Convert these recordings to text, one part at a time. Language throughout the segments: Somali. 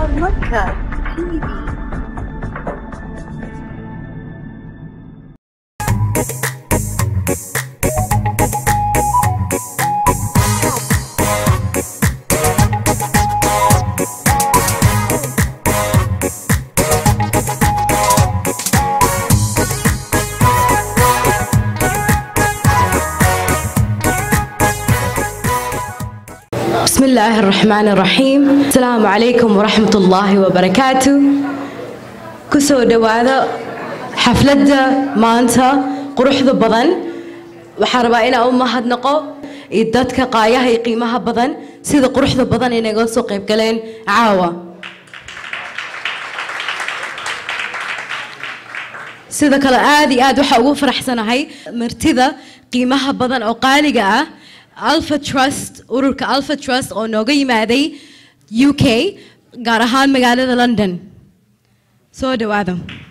Podcast TV. بسم الله الرحمن الرحيم السلام عليكم ورحمة الله وبركاته كسو دوادا حفلة مانتا قروحذا بدن وحاربا إنا أم هدنقو إدادك قاياها يقيمها بدن سيدا قروحذا بدن إنا قوسو قيب قلين عاوة sida kale aad iyo aad waxaa ugu faraxsanahay martida qiimaha badan oo qaaliga ah alpha trust ururka alpha trust oo nooga yimaaday u k gaar ahaan magaalada london soo dhawaada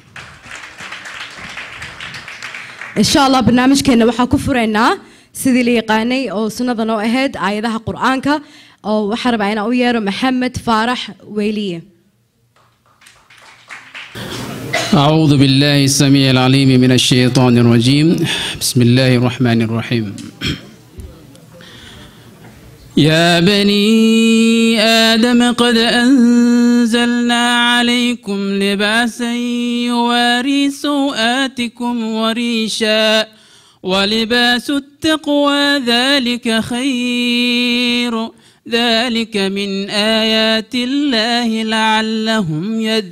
insha allah barnaamijkeena waxaa ku furaynaa sidii la yaqaanay oo sunnada noo ahayd aayadaha qur-aanka oo waxaa rabaa inaan u yeero maxamed faarax weyliye أعوذ بالله السميع العليم من الشيطان الرجيم بسم الله الرحمن الرحيم يا بني آدم قد أنزلنا عليكم لباسا يواري سوآتكم وريشا ولباس التقوى ذلك خير ذلك من آيات الله لعلهم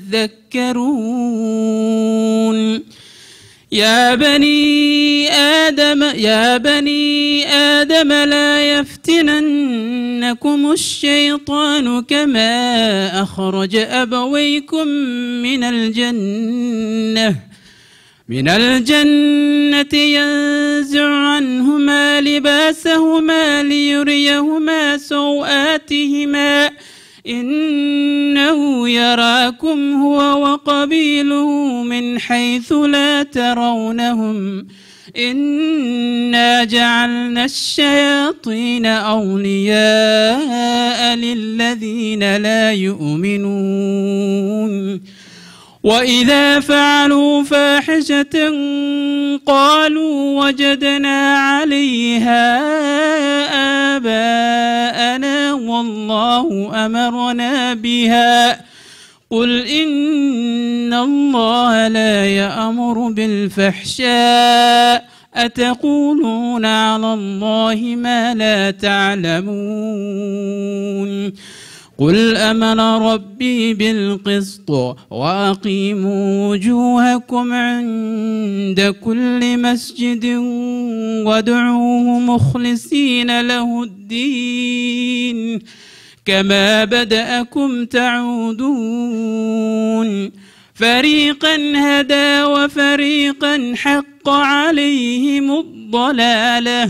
يذكرون يا بني آدم يا بني آدم لا يفتننكم الشيطان كما أخرج أبويكم من الجنة من الجنة ينزع عنهما لباسهما ليريهما سوآتهما إنه يراكم هو وقبيله من حيث لا ترونهم إنا جعلنا الشياطين أولياء للذين لا يؤمنون وإذا فعلوا فاحشة قالوا وجدنا عليها آباءنا والله أمرنا بها قل إن الله لا يأمر بالفحشاء أتقولون على الله ما لا تعلمون قل أمر ربي بالقسط وأقيموا وجوهكم عند كل مسجد وادعوه مخلصين له الدين كما بدأكم تعودون فريقا هدى وفريقا حق عليهم الضلاله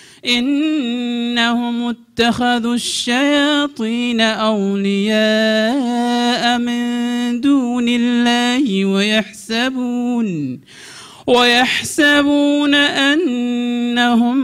إنهم اتخذوا الشياطين أولياء من دون الله ويحسبون ويحسبون أنهم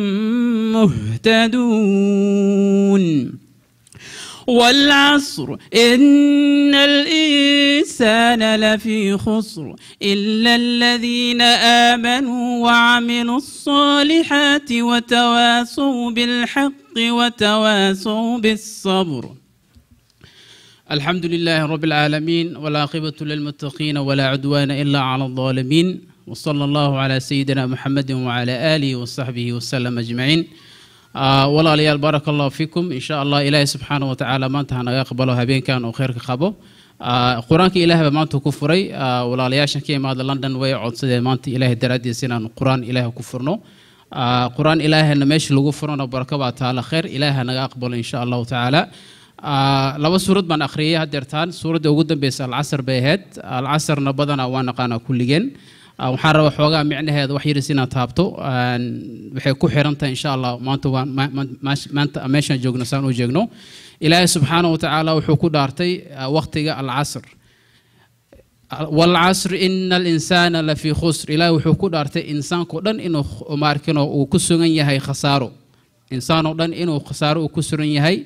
مهتدون والعصر إن الإنسان لفي خسر إلا الذين آمنوا وعملوا الصالحات وتواصوا بالحق وتواصوا بالصبر الحمد لله رب العالمين والعاقبة للمتقين ولا عدوان إلا على الظالمين وصلى الله على سيدنا محمد وعلى آله وصحبه وسلم أجمعين walaalayaal baaraka allahu fiikum insha allah ilaahay subxaana wa tacaala maanta ha naga aqbalo habeenkan oo kheyrka qabo qur-aanka ilaah baa maanta ku furay walaalayaashan ka imaada london way codsadeen maanta ilaahay daraaddiisa inaan qur-aan ilaah ku furno qur-aan ilaahana meesha lagu furano baraka baa taala kheyr ilaah ha naga aqbalo insha allahu tacaala laba suurad baan akhriyay hadeertaan suuradda ugu dambeysa alcasar bay ahayd alcasarna badanaa waa naqaanaa kulligeen waxaan rabaa xoogaa micnaheeda wax yaris inaad taabto waxay ku xiran tahay insha allah maanta waan maanta meeshaan joogno saan u jeegno ilaahay subxaana wa tacaala wuxuu ku dhaartay waqtiga alcasr walcasr ina alinsaana lafii khusr ilaahay wuxuu ku dhaartay insaankao dhan inuu maarkino uu ku sugan yahay khasaaro insaanoo dhan inuu khasaaro uu ku sugan yahay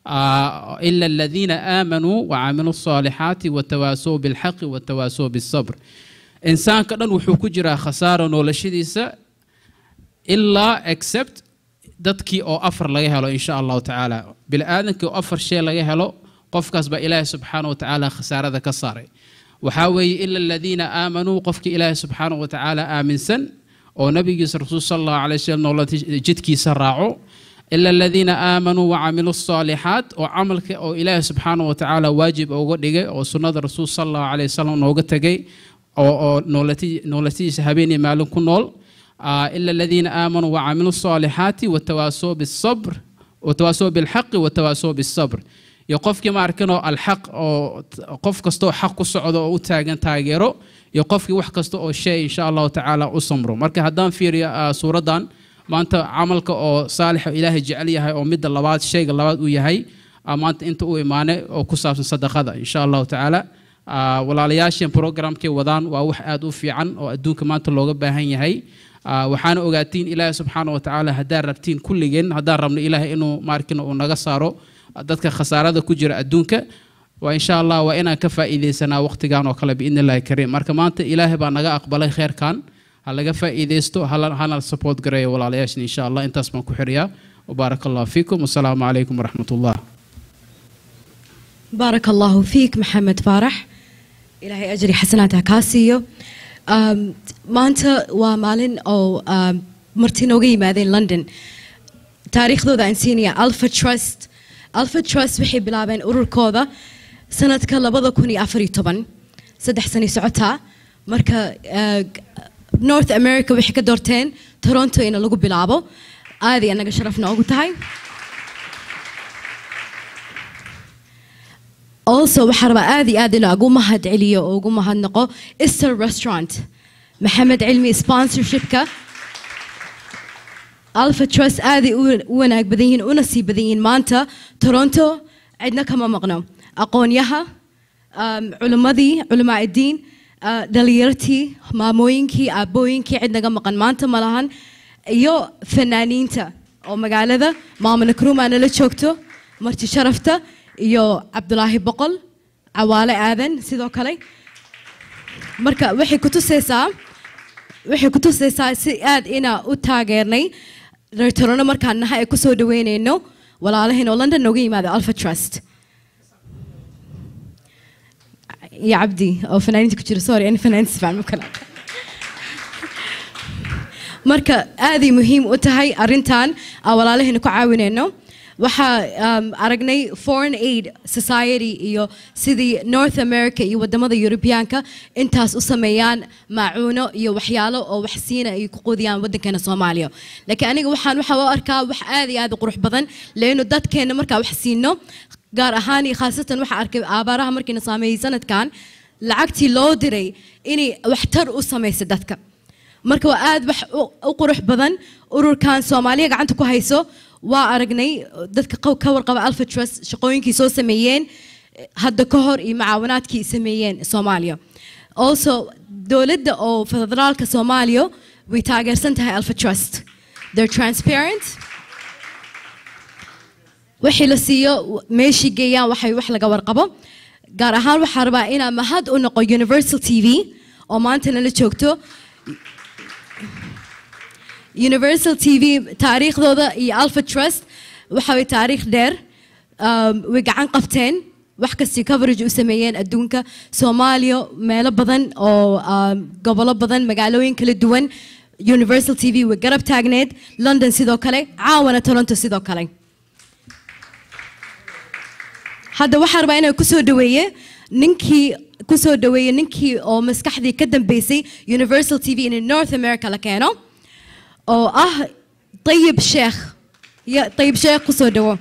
آه، إلا الذين آمنوا وعملوا الصالحات وتواصوا بالحق وتواصوا بالصبر إنسان كدن وحو كجرا خسارة نولشديسا ilaa except dadkii oo afar laga helo insha allahu tacaala bili-aadankii oo afar shay laga helo qofkaas baa ilaahi subxaana wa tacaala khasaarada ka saaray waxaa weeye ila aladiina aamanuu qofkii ilaahi subxaana wa tacaala aaminsan oo nabigiisa rasuul sala allahu alay wasalam noola jidkiisa raaco ila aladiina aamanuu wacamiluu الصaalixaat oo camalka oo ilaahi subxaana wa tacaala waajib uga dhigay oo sunnada rasuul sala allahu alay wasalam nooga tegay oo oo noolati- noolatidiisa habeen iyo maalin ku nool آه، إلا الذين آمنوا وعملوا الصالحات وتواصوا بالصبر وتواصوا بالحق وتواصوا بالصبر يقف كما أركنوا الحق أو قف كستو حق الصعود أو تاجن تاجرو يقف وح كستو أو شيء إن شاء الله تعالى أصمرو مركا هدان في آه، سورة دان ما أنت عملك أو صالح إلهي جعليها أو مد اللوات شيء اللوات وياهي آه، ما أنت أنت أو إيمانه أو كساف صدقة إن شاء الله تعالى آه، walaalayaasheen programkay wadaan waa wax aad u fiican oo adduunka maanta looga baahan yahay Ah, waxaana ogaatiin ilaahi subxaana wa tacaala haddaan rabtiin kulligeen haddaan rabno ilaahay inuu maarkina uu naga saaro dadka khasaarada ku jira adduunka waa insha allah waa inaan ka faa'iidaysanaa waqtigan oo kale biidni illaahi kariim marka maanta ilaahay baa naga aqbalay kheerkan ha laga faa'iidaysto hala- hana support gareeyo walaalayaashan insha allah intaas baan ku xiriyaa وبارك الله فيكم والسلام عليكم ورحمة الله بارك الله فيك محمد فارح إلهي أجري حسناتها كاسيو أم، maanta waa maalin oo um, marti nooga yimaadeen london taariikhdooda aan siinaya alpha trust alpha trust waxay bilaabeen ururkooda sanadka labada kun iyo afar iyo toban saddex sani socotaa marka uh, north america waxay ka doorteen toronto in lagu bilaabo aad iyo anaga sharaf noogu tahay also waxaa rabaa aad iyo aad inaa ugu mahad celiyo oo ugu mahadnaqo easter restaurant maxamed cilmi sponsorshipka alpha trust aaday u u wanaag badan yihiin una sii badan yihiin maanta toronto cidna kama maqno aqoonyaha um, culimmadii culamaa iddiin uh, dhalinyartii maamooyinkii aabbooyinkii cid naga maqan maanta ma lahan iyo fanaaniinta oo magaalada maama nakruuma nala joogto marti sharafta iyo cabdulaahi boqol cawaale aadan sidoo kale marka waxay ku tusaysaa waxay ku tusaysaa si aad inaa u taageernay reer Toronto markaan nahay ay kusoo dhaweynayno walaalahiin oo london nooga yimaada alpha trust iyo cabdi oo fanaaniinta ku jira sorry ani fanaaniinta sifaan ma kala marka aaday muhiim u tahay arrintan aan walaalaheena ku caawinayno waxaa um, aragnay foreign aid society iyo sidii north america iyo wadamada yurubiyaanka intaas u sameeyaan maacuuno iyo waxyaalo oo wax siina ay ku quudiyaan wadankeena soomaaliya laakiin aniga waxaan waxaa u arkaa wax aad iyo aad u qurux badan leenu dadkeena markaa wax siino gaar ahaan iyo khaasatan waxaa arkay aabaaraha markiina saameeyey sanadkan lacagtii loo diray inay waxtar u samaysa dadka marka waa aad wax u- u qurux badan ururkan soomaaliya gacanta ku hayso waa aragnay dadka qaw- ka warqaba alpha trust shaqooyinkii soo sameeyeen eh, hadda ka hor iyo macaawinaadkii ay sameeyeen soomaaliya also dowladda oo federaalka soomaaliya way taageersan tahay alpha trust they're transparent wixii la siiyo meeshii geeyaan waxay wax laga warqabo gaar ahaan waxaa rabaa inaa mahad u noqo universal t v oo maanta nala joogto universal t v taariikhdooda iyo alpha trust waxa way taariikh dheer um, way gacan qabteen wax kastii coverage u sameeyeen adduunka soomaaliya meelo badan oo um, gobolo badan magaalooyin kala duwan universal t v way garab taagneed london sidoo kale caawana toronto sidoo kale hadda waxaa rabaa inaan kusoo dhaweeye ninkii kusoo dhaweeye ninkii oo maskaxdii ka dambeysay universal t v in north america la keeno oo ah طيب sheekh ya طيب sheekh kusoo dhawo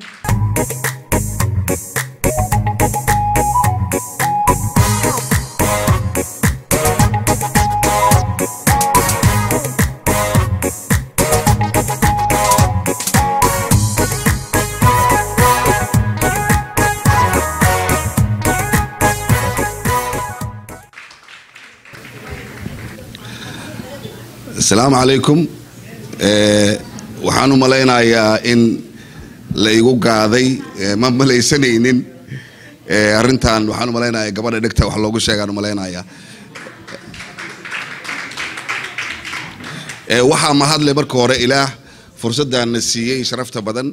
asalaamu calaykum Eh, waxaan u malaynayaa in la igu gaaday ma malaysanaynin arrintan waxaan u malaynaya gabadha dhegta wax loogu sheegaan u malaynaya waxaa mahadle marka hore ilaah fursaddaana siiyey sharafta badan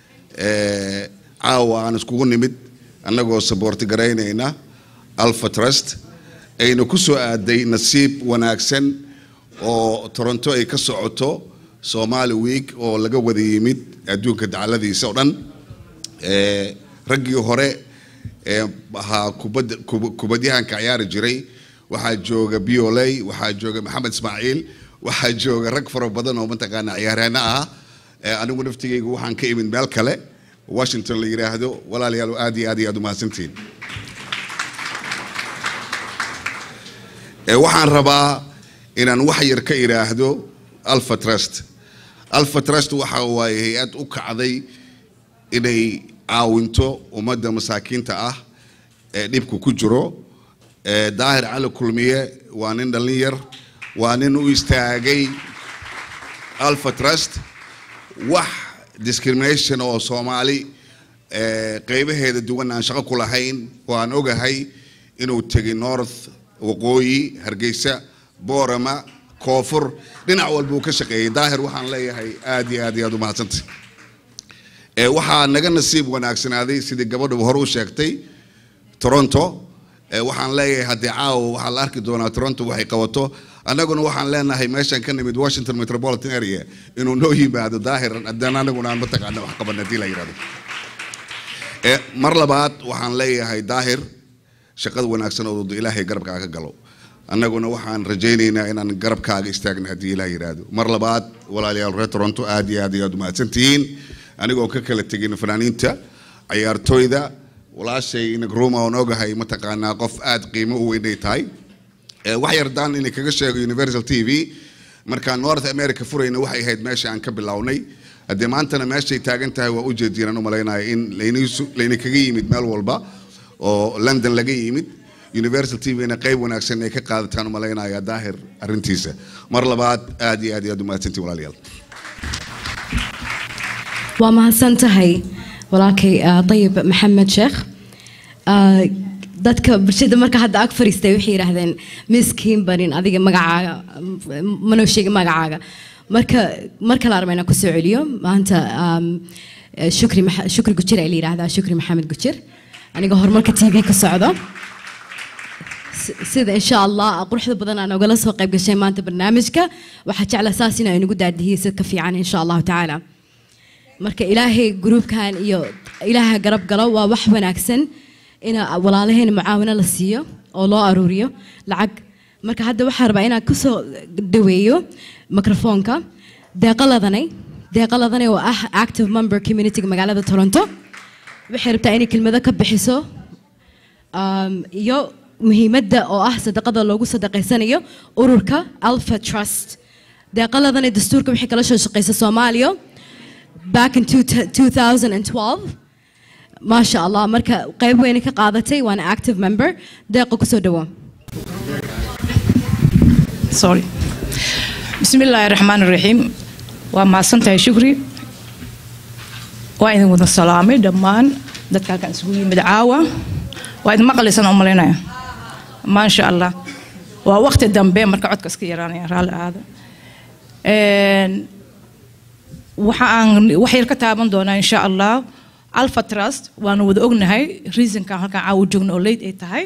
caawa aan iskugu nimid annagoo saboorti garaynayna alpha trust ayna ku soo aaday nasiib wanaagsan oo toronto ay ka socoto somali week oo laga wada yimid adduunka dacaladiisa oo dhan raggii hore ee ahaa kubad kubadyahanka ciyaari jiray waxaa jooga bioley waxaa jooga maxamed ismaaciil waxaa jooga rag fara badan oo mataqaana ciyaaryaano ah anigu naftigaygu waxaan ka imid meel kale washington la yidhaahdo walaalayaal aad iyo aad iyo aad umahadsantihiin waxaan rabaa inaan wax yar ka idhaahdo alpha trust alpha trust waxa waaye hay-ad u kacday inay caawinto ummadda masaakiinta ah ee dhibku ku jiro daahir cali kulmiye waa nin dhallin yar waa nin u istaagay alpha trust wax discrimination oo soomaali qeybaheeda duwan aan shaqo ku lahayn oo aan ogahay inuu tegay north waqooyi hargeysa boorama koonfur dhinac walba uu ka shaqeeyey daahir waxaan leeyahay aad iyo aad iyo aad umahadsantay waxaa naga nasiib wanaagsanaaday sidii gabadhu hore u sheegtay toronto waxaan leeyahay haddii caawa waxaa la arki doonaa toronto waxay qabato annaguna waxaan leenahay meeshaan ka nimid washington metropolitan area inuu noo yimaado daahir haddana anaguna aan mataqaana wax qaban haddii la yidhahdo mar labaad waxaan leeyahay daahir shaqada wanaagsan oo ilaahay garabkaaga ka galo annaguna waxaan rajaynaynaa inaan garabkaaga istaagna haddii ilaah yidhaahdo mar labaad walaalayaal reer toronto aad iyo aad iyo aad umahadsantihiin anigoo ka kala tegin fanaaniinta ciyaartooyda walaashay inagruma oon ogahay mataqaanaa qof aad qiimo u weynay tahay wax yardaan inay kaga sheego universal t v markaan north america furayna waxay ahayd meesha aan ka bilownay haddee maantana meeshay taagan tahay waa ujeediin aan u malaynaya in layna kaga yimid meel walba oo london laga yimid universal t v-na qayb wanaagsan ay ka qaadataan u malaynaya daahir arrintiisa mar labaad aad iyo aad iyo aad umahadsantiin walaalayaal waa mahadsan tahay walaalkay ayib maxamed sheekh dadka bulshada marka hadda ag fariistay waxay yidhaahdeen miskiin barin adiga magacaaga manoo sheegin magacaaga marka mar kale armayna ku soo celiyo maanta shukri shukri gujir ay la yidhaahdaa shukri maxamed gujir aniga horumarka tv ka socdo sida insha allah quruxda badan aan ogala soo qayb gashay maanta barnaamijka waxaa jecla saas in ay nagu daadihiyey sid ka fiican insha allahu tacaala marka ilaahay gruubkan iyo ilaaha garab galo waa wax wanaagsan in walaalaheena mucaawino la siiyo oo loo aruuriyo lacag marka hadda waxaa rabaa inaan kusoo dhaweeyo microfoonka deeqaladanay deeqaladanay oo ah active member communityga magaalada toronto waxay rabtaa inay kelmado ka bixiso iyo muhiimadda oo ah sadaqada loogu sadaqaysanayo ururka alpha trust deeqaladanay dastuurka waxay kala soo shaqeysa soomaaliya back in 2012 ما شاء الله مركا قيب وين كقادتي وانا active member دقيقة كسو دوا sorry بسم الله الرحمن الرحيم وما سنتي شكري وإذن وذا السلامي دمان dadka halkan isugu yimid caawa waa idin maqlaysan oo malaynaya maasha allah waa waqti dambe marka codka iska yaraanaya raalli aada waxa aan wax yar ka taaban doonaa insha allah alpha trust waanu wada ognahay reasonkan halkan caawa joogna oo leyd ay tahay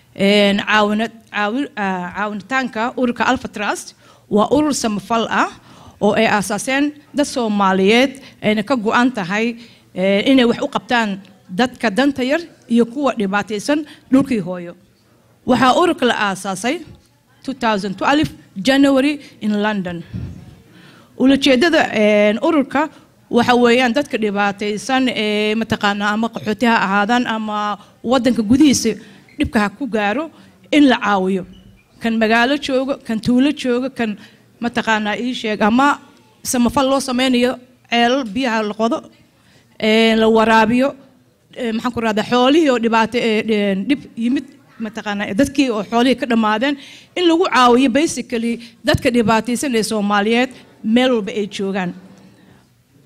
caawinitaanka ururka alpha trust waa urur samafal ah oo ay aasaaseen dad soomaaliyeed ayna ka go-an tahay inay wax u qabtaan dadka danta yar iyo kuwa dhibaataysan dhulkii hooyo waxaa ururka la aasaasay 2012 january in london ulajeedada ururka waxa weeyaan dadka dhibaataysan ee mataqaanaa ama qaxooti ha ahaadaan ama wadanka gudihiisa dhibka ha ku gaaro in la caawiyo kan magaalo jooga kan tuulo jooga kan mataqaanaa ii sheeg ama samafal loo sameynayo ceelal biyaha la qodo la waraabiyo maxaan ku rahdaa xoolihii oo dhibaato dhib yimid mataqaanaa dadkii oo xoolihii ka dhammaadeen in lagu caawiyo basically dadka dhibaataysan ee soomaaliyeed meel walba ay joogaan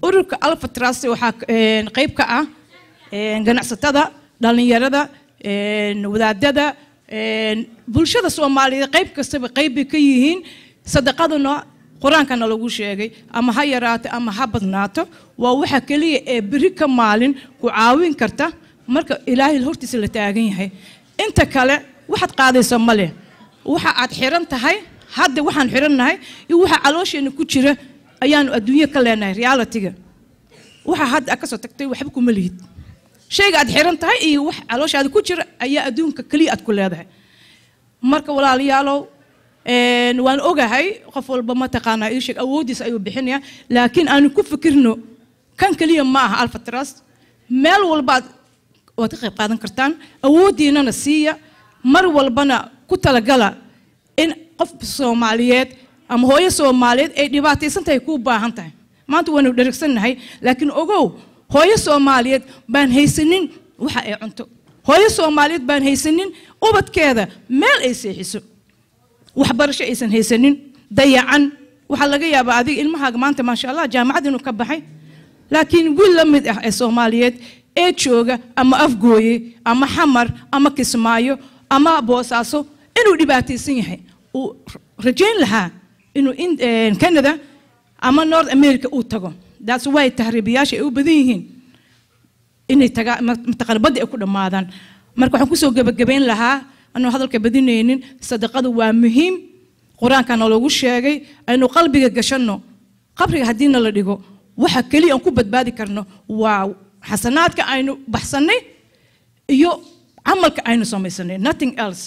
ururka alpha trust waxaa een, qayb ka ah een, ganacsatada dhalinyarada een, wadaadada een, bulshada soomaaliyeed qayb kastaba qayb bay ka yihiin sadaqaduna qur-aankana lagu sheegay ama ha yaraato ama ha badnaato waa waxa keliya ee beri ka maalin ku caawin karta marka ilaahay hortiisa la taagan yahay inta kale waxaad qaadaysa ma leh waxa aad xiran tahay hadda waxaan xirannahay iyo waxa caloosheena ku jira ayaanu adduunyo ka leenahay realitiga waxa hadda aad kasoo tagtay waxba kuma lihid shayga aad xiran tahay iyo wax calooshaada ku jira ayaa adduunka keliya aad ku leedahay marka walaalayaalow een, waan ogahay qof walba mataqaanaa ii sheeg awooddiisa ayuu bixinaya laakiin aanu ku fikirno kan keliya ma aha alpha trust meel walbaad waad ka qayb qaadan kartaan awooddiinana siiya mar walbana ku talagala in qof soomaaliyeed ama hooyo soomaaliyeed ay dhibaataysan tahay kuu baahan tahay maanta waanu dherigsannahay laakiin ogow hooyo soomaaliyeed baan haysanin waxa ay cunto hooyo soomaaliyeed baan haysanin ubadkeeda meel ay seexiso waxbarasho aysan haysanin dayacan waxaa laga yaabaa adiga ilmahaaga maanta maasha allah jaamacad inuu ka baxay laakiin wiil la mid ah ee soomaaliyeed ee jooga ama afgooye ama xamar ama kismaayo ama boosaaso inuu dhibaataysan yahay uu rajayn lahaa inuu in- een, canada ama north america uu tago that's why tahriibiyaasha ay u badan yihiin inay tagaa mataqaana badda ay ku dhammaadaan marka waxaan kusoo gebagabayn lahaa anuu hadalka badinaynin sadaqadu waa muhiim qur-aankana loogu sheegay aynu qalbiga gashanno qabriga haddiina la dhigo waxa keliya aan ku badbaadi karno waa xasanaadka aynu baxsannay iyo camalka aynu samaysanay nothing else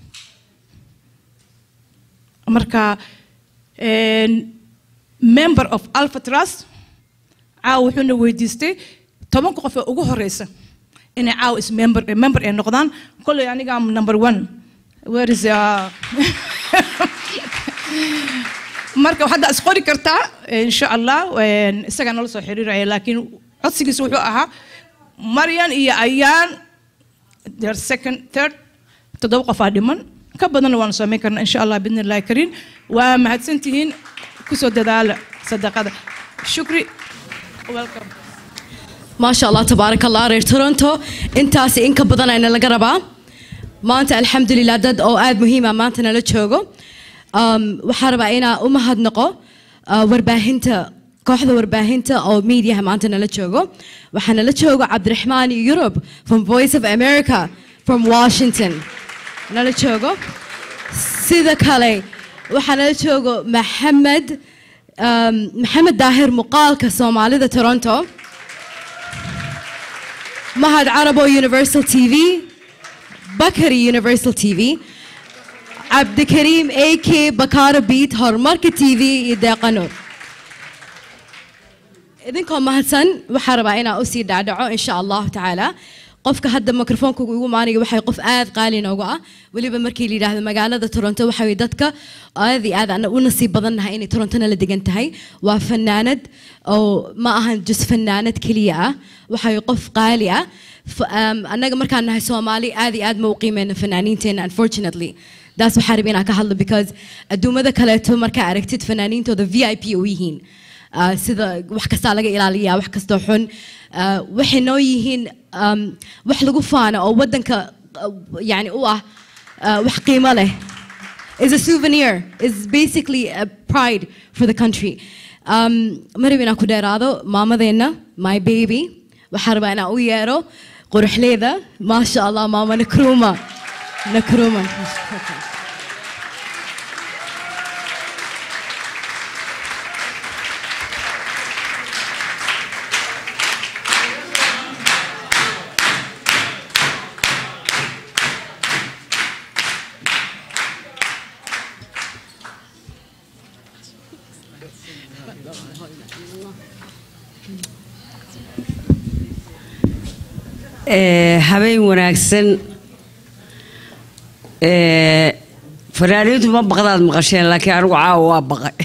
marka een, member of alpha trust caawa wuxuuna weydiistay tobanka qof ee ugu horeysa inay caawa is member eh, member ay noqdaan kolley aniga am number one where is uh, marka hadda is qori kartaa insha allah een, isagaa nala soo xiriiraya laakiin codsigiisa wuxuu ahaa maryan iyo ayaan their second third toddoba qofaa dhiman ka badanna waanu samayn karnaa insha allah bidni illahi kariim waa mahadsantihiin kusoo dadaala sadaqada shukri welcome maasha allah tabaaraka allah reer toronto intaasi in ka badan ayna laga rabaa maanta alxamdulilah dad oo aad muhiima maanta nala joogo Um, waxaa rabaa inaa u mahadnaqo uh, warbaahinta kooxda warbaahinta oo mediaha maanta nala joogo waxaa nala joogo cabdiraxmaan europe from voice of america from washington nala joogo sida kale waxaa nala joogo maxamed um, maxamed daahir muuqaalka soomaalida toronto mahad carabo universal tv bakari universal tv cabdikariim a k bakara beat horumarka tv iyo deeqanur idinkoo mahadsan waxaa rabaa inaa usii dhacdhaco insha allahu tacaala qofka hadda mikrofoonka ugu maanaya waxay qof aad qaali noogu ah weliba markii la yidhaahdo magaalada toronto waxa weye dadka aad iyo aad ana u nasiib badannahay inay torontona la degan tahay waa fanaanad oo ma ahan just fanaanad keliya ah waxa weye qof qaali ah F- um, annaga markaan nahay soomaali aad iyo aad ma u qiimeyno fanaaniinteena unfortunately daas waxaa rabay inaan ka hadlo because adduumada kaleeto markaa aragtid fanaaniintooda v i p u yihiin Ah, sida wax kastaa laga ilaaliyaa wax kastoo xun Ah, waxay noo yihiin um, wax lagu faano oo wadanka ah, yani u ah ah, wax qiimo leh is a souvenir is basically a pride for the country um, ma rabin inaan ku dheeraado maamadeenna my baby waxaa rabaa inaan u yeero quruxleeda maasha allah maama nakruma nakruma Ee, habeen wanaagsan Ee, fanaaniintu ma baqdaad maqasheen laakiin anigu caawa waa baqay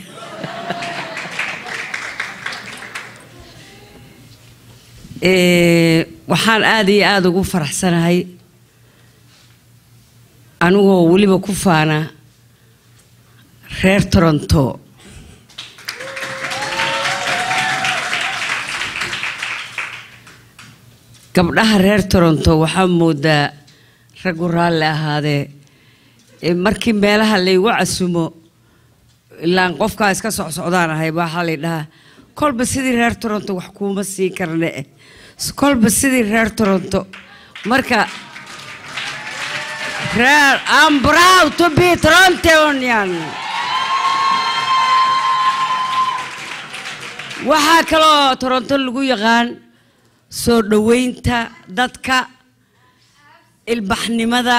Ee, waxaan aad iyo aada ugu faraxsanahay anigoo weliba ku faana reer toronto gabdhaha reer toronto waxaa moodaa raggu raalli ahaadee ee markii meelaha laygu casumo ilaan qofkaa iska socsocdaan ahay waxaa lay dhahaa kolba sidii reer toronto wax kuuma siin karne eh kolba sidii reer toronto marka reer I'm proud to be Torontonian waxaa kaloo toronto lagu yaqaan soo dhoweynta dadka ilbaxnimada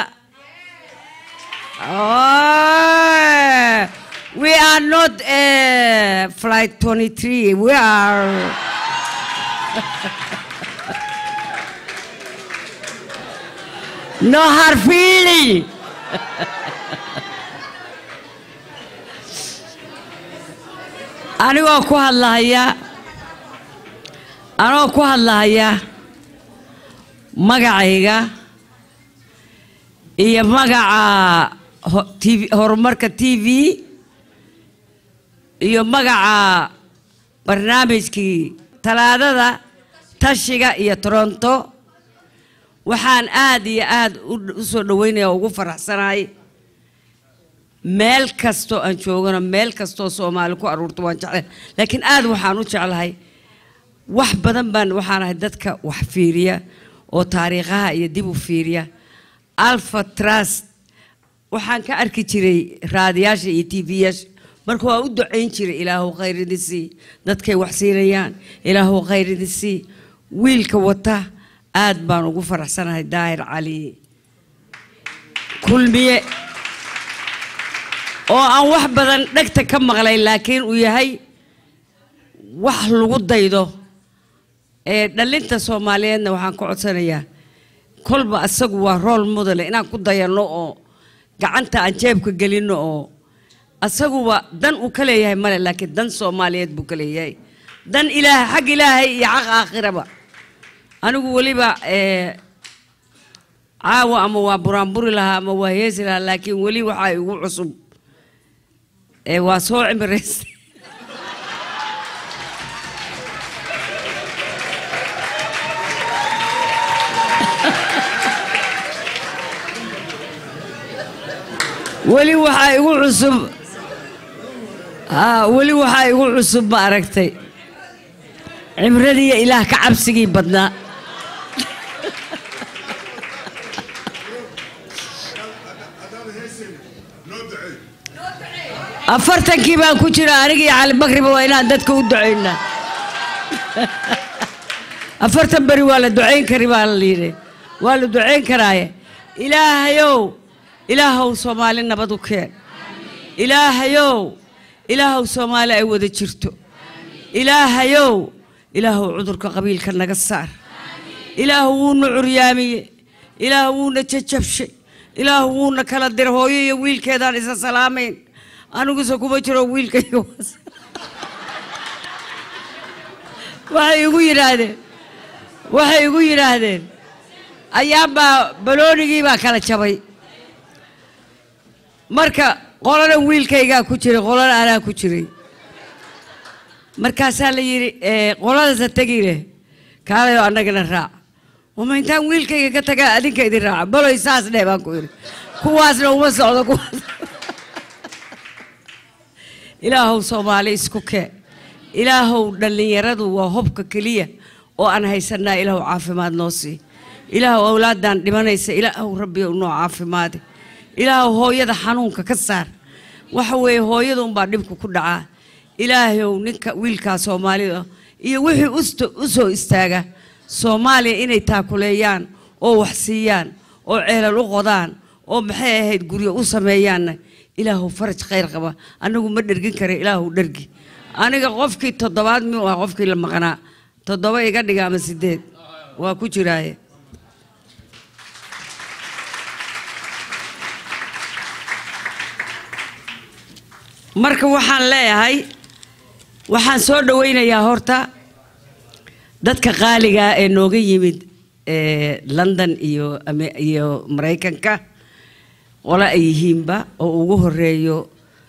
Oh, we are not uh, flight 23 we are no hard feeling anigoo ku hadlahaya anigoo ku hadlahaya magacayga iyo magaca ho- TV horumarka t v iyo magaca barnaamijkii talaadada tashiga iyo toronto waxaan aad iyo aad u- u soo dhaweynaya oo ugu faraxsanahay meel kastoo aan joogano meel kastoo soomaali ku aruurto waan jeclahay laakiin aad waxaan u jeclahay wax badan baan waxaan ahay dadka wax fiiriya oo taariikhaha iyo dib u fiiriya alpha trust waxaan ka arki jiray raadiyaasha iyo tv-yaasha marka waa u ducayn jiray ilaahu khayr idin sii dadkay wax siinayaan ilaahu khayr idin sii wiilka wata aad baan ugu faraxsanahay daahir cali kulmiye oo aan wax badan dhegta ka maqlay laakiin uu yahay wax lagu daydo ee dhalinta soomaaliyeedna waxaan ka codsanayaa kolba asagu waa rool mudale inaan ku dayanno oo gacanta aan jeebka gelinno oo asaguba dan uu ka leeyahay male laakiin dan soomaaliyeed buu ka leeyahay dan ilaahay xag ilaahay iyo xaq aakhiraba anigu weliba ee, caawa ama waa buraanburi lahaa ama waa heesi lahaa laakiin weli waxaa igu cusub ee waa soo cimiraystay weli waxaa igu cusub haa weli waxaa igu cusub ma aragtay cimradiiyo ilaah ka cabsigii badnaa afartankii baan ku jira aniga iyo cali bakriba waa inaan dadka u ducaynaa afartan beri waa la ducayn kari baa la yidhi waa la ducayn karaaye ilaahayow ilaahow soomaali nabad u keen ilaahayow ilaahow soomaali ay wada jirto ilaahayow ilaahow cudurka qabiilka naga saar ilaahu wuuna curyaamiye ilaahu wuuna jajabshay ilaahu wuuna kala dira hooyo iyo wiilkeedaan isa salaamayn aniguse kuma jiro wiilkayga was- waxay igu yidhaahdeen waxay igu yidhaahdeen ayaanbaa baloonigii baa kala jabay marka qolana wiilkaygaa ku jiray qolana anaa ku jiray markaasaa la yidhi eh, qoladasa tegi leh kaalayo annagana raac uma intaan wiilkayga ka tagaa adinka idin raaca baloy saas dheh baan ku yidhi kuwaasna uma socdo kuwaas ilaahow soomaali isku kee ilaahow dhallinyaradu waa hobka keliya oo aan haysanaa ilaahow caafimaad noo sii ilaahow awlaadaan dhimanaysa ilaahow rabbi noo caafimaade ilaahow hooyada xanuunka ka saar waxa weeye hooyada unbaa dhibku ku dhacaa ilaahow ninka wiilkaa soomaalida iyo wixii usto- u soo istaaga soomaaliya inay taakuleeyaan oo wax siiyaan oo ceelal u qodaan oo maxay ahayd guryo u sameeyaanna ilaahu faraj khayr qaba anagu ma dhergin kara ilaahu dhergi aniga qofkii toddobaad miyuu ah qofkii la maqnaa toddoba iga dhiga ama sideed waa ku jiraaye marka waxaan leeyahay waxaan soo dhawaynayaa horta dadka qaaliga ee nooga yimid ee london iyo Ame- iyo maraykanka qole ay yihiinba oo ugu horeeyo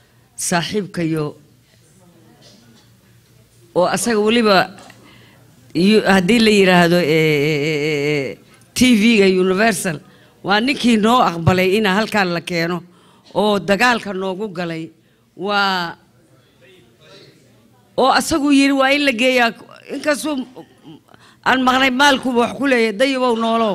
saaxiibkayo oo asaga weliba iyo haddii la yidhaahdo t v-ga universal waa ninkii noo aqbalay ina halkaan la keeno oo dagaalka noogu galay waa oo asagu yidhi waa in la geeyaa inkastuu aan maqnay maalkuba wax ku leeyahay dayabow noolow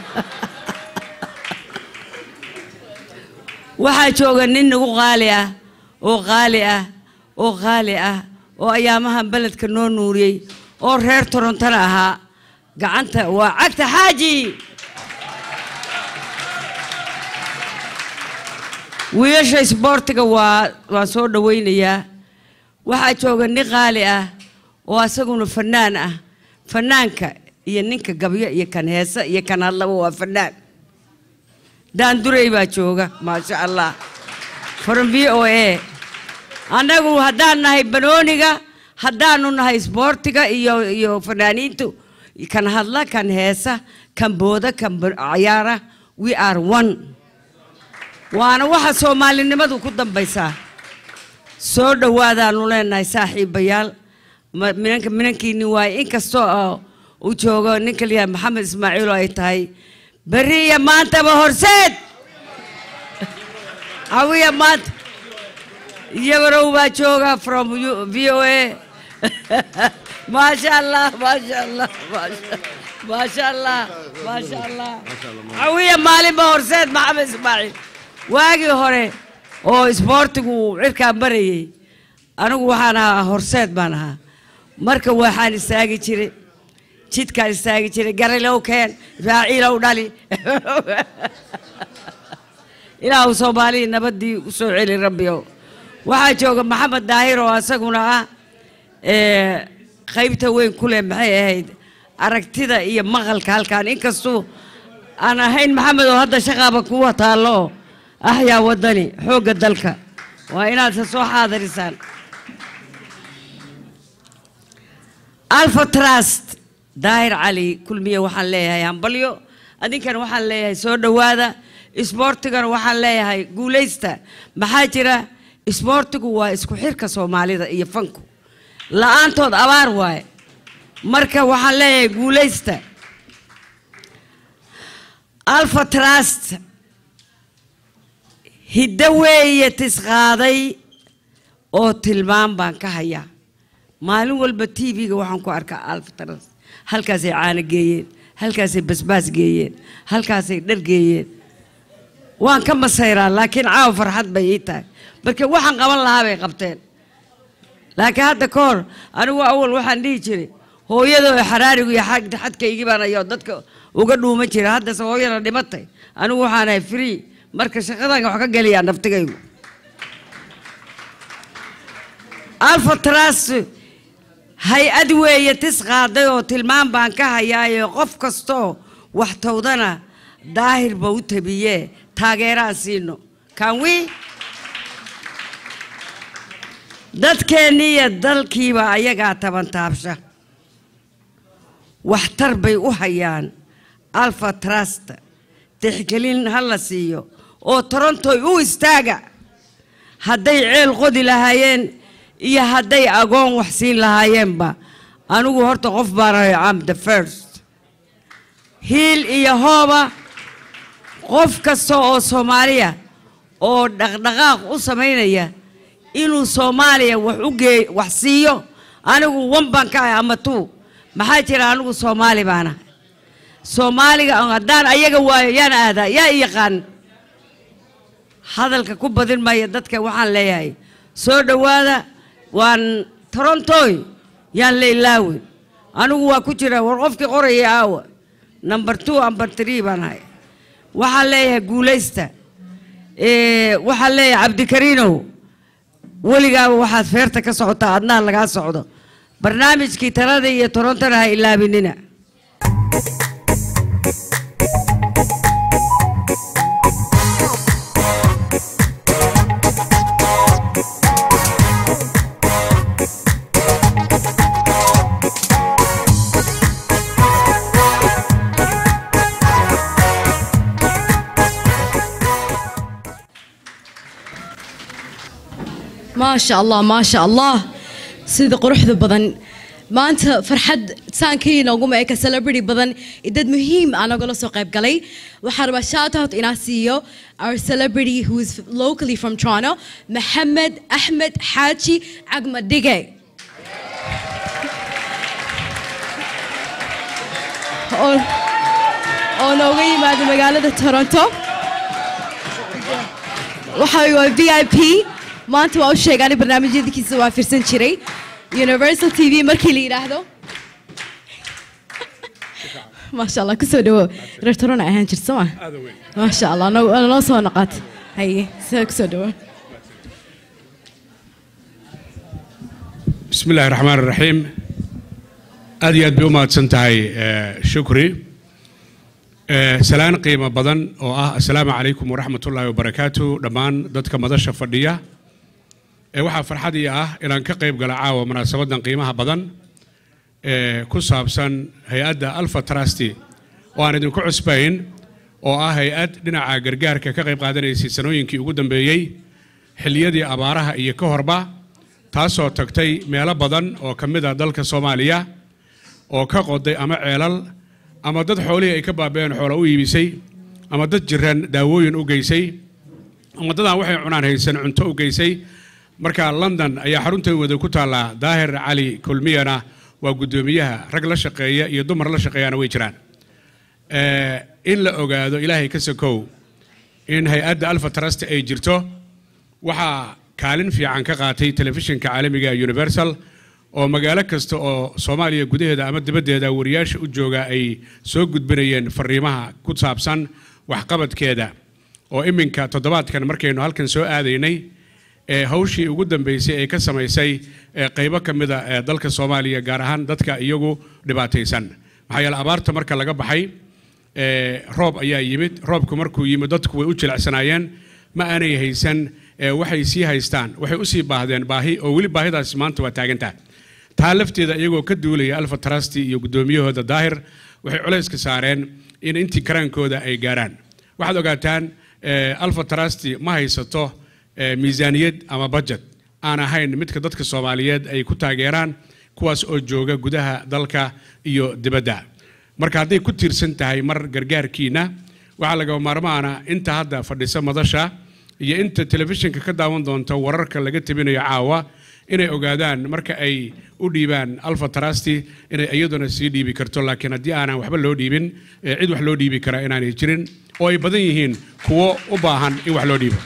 waxaa jooga nin nagu qaali ah oo qaali ah oo qaali ah oo ayaamahan beledka noo nuuriyey oo reer torontona ahaa gacanta waa cagta xaaji wiilasha isboortiga waa waan soo dhawaynayaa waxaa jooga nin qaali ah oo asaguna fanaan ah fanaanka iyo ninka gabyo iyo kan heesa iyo kan hadlaba waa fanaan daandurey baa jooga maasha allah from v o a annagu haddaan nahay banooniga haddaanu nahay isboortiga iyo iyo fanaaniintu kan hadla kan heesa kan booda kan cayaara we are one waana waxa soomaalinimadu ku dambaysaa soo dhowaadaanu leenahay saaxiibayaal minanka minankiini waaye inkastoo uu joogo ninka layahay maxamed ismaaciil oo ay tahay berri iyo maantaba horseed cawiya maanta iyabarow baa jooga from v o a maasha allah maasha allah maasha allah maasha allah cawiya maalinba horseed maxamed ismaaciil waagii hore oo isboortigu cirkaa marayay anigu waxaan ahaa horseed baan ahaa marka waxaan istaagi jiray jidkaan istaagi jiray garilow keen raaciilow dhali ilaahu soomaalihii nabadii u soo celi rabbiyow waxaa jooga maxamed daahir oo asaguna ah qaybta weyn ku leh maxay ahayd aragtida iyo maqalka halkaan inkastuu aan ahayn maxamed oo hadda shaqaaba kuwa taallo oo axyaa waddani xoogga dalka waa inaad se soo xaadirisaan alfa trust daahir cali kulmiye waxaan leeyahay hambalyo adinkana waxaan leeyahay soo dhowaada isboortigana waxaan leeyahay guulaysta maxaa jira isboortigu waa isku xirka soomaalida iyo fanku la-aantood abaar waaye marka waxaan leeyahay guulaysta alfa trust hiddo weeye tisqaaday oo tilmaam baan ka hayaa maalin walba t v-ga waxaan ku arkaa alfa trust halkaasay caano geeyeen halkaasay basbaas geeyeen halkaasay dhar geeyeen waan ka masayraa laakiin caawa farxad bay ii tahay marka waxaan qaban lahaa bay qabteen laakiin hadda ka hor anigu awal waxaan dhihi jiray hooyada oo xaraarigu iyo xadkaygii baan ayo dadka uga dhuuma jira haddase hooyada dhimatay anigu waxaan ahay free marka shaqadan wax ka geliyaa naftigaygu alfa trust hay-ad weeye tis qaaday oo tilmaam baan ka hayaayo qof kastoo wax towdana daahirba u tabiyee taageeraan siino kan wi dadkeennii iyo dalkiiba ayagaa tabantaabsha waxtar bay u hayaan alfa trust tixgelin ha la siiyo oo torontoy u istaaga hadday ceel qodi lahaayeen iyo hadday agoon wax siin lahaayeenba anigu horta qof baan ahay am the first hiil iyo hooba qof kasta oo soomaaliya oo dhaqdhaqaaq u samaynaya inuu soomaaliya wax u gee wax siiyo anigu wan baan ka ahay ama tuu maxaa jira anigu soomaali baan ahay soomaaliga haddaan ayaga waayo yaan aadaa yaa i yaqaan hadalka ku badin maya dadka waxaan leeyahay soo dhowaada waan torontoy yaan la ilaawin anigu waa ku jira war qofkii qoraya aawa number two number three baan ahay waxaan leeyahay guulaysta waxaan leeyahay cabdikariinow weligaaba waxaad feerta ka socotaa adnaha lagaa socdo barnaamijkii talada iyo torontona ha ilaabinina ما شاء الله ما شاء الله sida quruxda badan maanta farxad saankii nooguma eka celebrity badan iyo dad muhiim ah nagala soo qayb galay waxaan rabaa shout out inaan siiyo our celebrity who is locally from Toronto Maxamed Ahmed Xaaji Cagmadige oo oo nooga yimaada magaalada Toronto waxa waa VIP maanta waa u sheegaan barnaamijyadiisa waa fiirsan jiray Universal TV markii la yiraahdo maasha allah kusoo dhawo reer Toronto ahaan jirta ma maasha allah noo noo soo noqot haye soo kusoo dhawo بسم الله الرحمن الرحيم aad iyo aad bay u mahadsan tahay eh, shukri Eh, salaan qiimo badan oo ah asalaamu calaykum waraxmat ullaahi wabarakaatu dhammaan dadka madasha fadhiya Eh, waxaa farxad ii ah inaan ka qayb gala caawa munaasabadan qiimaha badan ee ku saabsan hay-adda alfa trusty oo aan idinku cusbayn oo ah hay-ad dhinaca gargaarka ka qayb qaadanaysay sanooyinkii ugu dambeeyey xilliyadii abaaraha iyo ka horba taasoo tagtay meelo badan oo ka mid ah dalka soomaaliya oo ka qoday ama ceelal ama dad xoolihii ay ka baaba'een xoola u iibisay ama dad jiran daawooyin u geysay ama dadaan waxay cunaan haysan cunto u geysay marka london ayaa xarunteeda ku taallaa daahir cali kulmiyana waa guddoomiyaha rag la shaqeeya iyo dumar la shaqeeyana way jiraan Eh, in la ogaado ilaahay ka sokow in hay-adda alfa trust ay jirto waxaa kaalin fiican ka qaatay telefishinka caalamiga ee universal oo magaalo kasta oo soomaaliya gudaheeda ama dibaddeeda wariyaasha u jooga ay soo gudbinayeen fariimaha ku saabsan waxqabadkeeda oo iminka toddobaadkan markaynu halkan soo aadaynay ee hawshii ugu dambeysay ee ka samaysay ee qaybo ka mida ee dalka soomaaliya gaar ahaan dadka iyagu dhibaataysan maxaa yeele abaarta marka laga baxay ee roob ayaa yimid roobku markuu yimid dadku way u jilicsanaayeen ma aanay haysan ee waxay sii haystaan waxay u sii baahdeen baahi oo weli baahidaasi maanta waa taagantaha taa lafteeda iyagoo ka duulaya alfa trusty iyo guddoomiyahooda daahir waxay culayska saareen in intii karaankooda ay gaaraan waxaad ogaataan eh, alfa trusty ma haysato eh, miisaaniyad ama budget aan ahayn midka dadka soomaaliyeed ay ku taageeraan kuwaas oo jooga gudaha dalka iyo dibadda marka hadday ku tiirsan tahay mar gargaarkiina waxaa lagama maarmaana inta hadda fadhisa madasha iyo inta telefishinka ka daawan doonta wararka laga tabinayo caawa inay ogaadaan marka ay u dhiibaan alfa trusty inay iyaduna sii dhiibi karto laakiin haddii aanan waxba loo dhiibin eh, cid wax loo dhiibi karaa inaanay jirin oo ay badan yihiin kuwo u baahan in wax loo dhiibo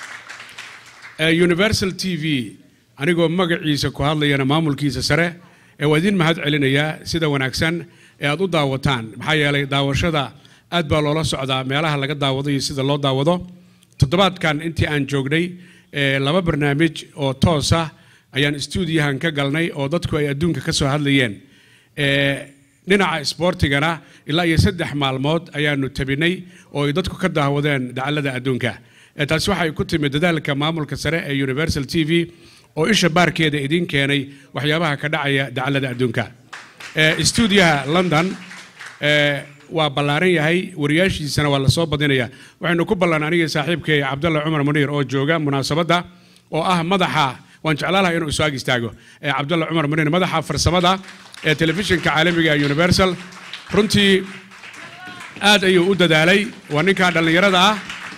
Eh, universal t v anigoo magaciisa ku hadlayana maamulkiisa sare ee waa idin mahad celinayaa sida wanaagsan ee aad u daawataan maxaa yeelay daawashada aad baa loola socdaa meelaha laga daawado iyo sida loo daawado toddobaadkan intii aan joognay eh, laba barnaamij oo toos ah ayaan stuudiyahan ka galnay oo dadku ay adduunka ka soo hadlayeen Eh, dhinaca isboortigana ilaa iyo saddex maalmood ayaanu tabinay oo ay dadku ka daawadeen dacallada adduunka Eh, taasi waxay ku timid dadaalka maamulka sare ee universal t v oo isha baarkeeda idiin keenay waxyaabaha ka dhacaya dacallada adduunka Eh, stuudiyaha london eh, waa ballaaran yahay wariyaashiisana waa lasoo badinaya waxaynu ku ballan aniga saaxiibkay cabdalla cumar muniir oo jooga munaasabadda oo ah madaxa waan jeclaan lahaa inuu isu ag istaago eh, cabdalla cumar muniir madaxa farsamada ee telefishinka caalamiga ee universal runtii aad ayuu u dadaalay waa ninkaa dhallinyarada ah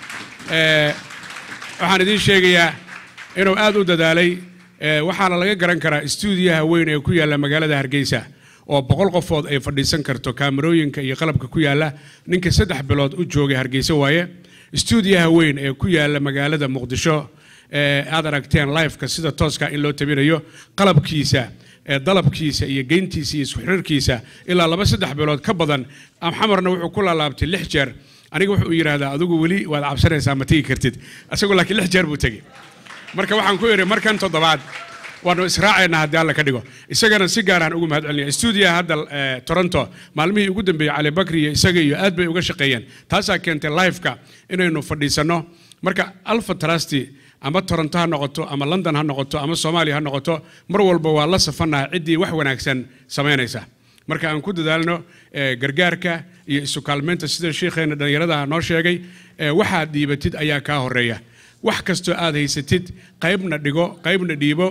Eh, waxaan idiin sheegayaa inuu aad u dadaalay eh, waxaana laga garan karaa stuudiyaha weyn ee ku yaalla magaalada hargeysa oo boqol qofood ay fadhiisan karto kaamarooyinka iyo qalabka ku yaalla ninka saddex bilood u joogay hargeysa waaye stuudiyaha weyn ee ku yaalla magaalada muqdisho ee aad aragteen liveka sida tooska in loo tabinayo qalabkiisa ee dalabkiisa iyo geyntiisa iyo isku xiriirkiisa ilaa laba saddex bilood ka badan amxamarna wuxuu ku laalaabtay lix jeer aniga wuxuu yidhaahdaa adigu weli waad cabsanaysaa ma tegi kartid isagoo laakiin lix jeer buu tegey marka waxaan ku idhi markan toddobaad waanu israacaynaa haddii alla ka dhigo isagana si gaaraan ugu mahad celinaya stuudiyaha hadda eh, toronto maalmihii ugu dambeeyey cali bakri iyo isaga iyo aad bay uga shaqeeyeen taasaa keentay liveka inaynu fadhiisanno marka alfa trusty ama toronto ha noqoto ama london ha noqoto ama soomaaliya ha noqoto mar walba waa la safanaha ciddii wax wanaagsan samaynaysa marka aan ku dadaalno eh, gargaarka iyo isu kaalmeynta sida sheikheena dhallinyarada noo sheegay eh, waxaad dhiibatid ayaa kaa horeeya wax kastoo aad haysatid qaybna dhigo qaybna dhiibo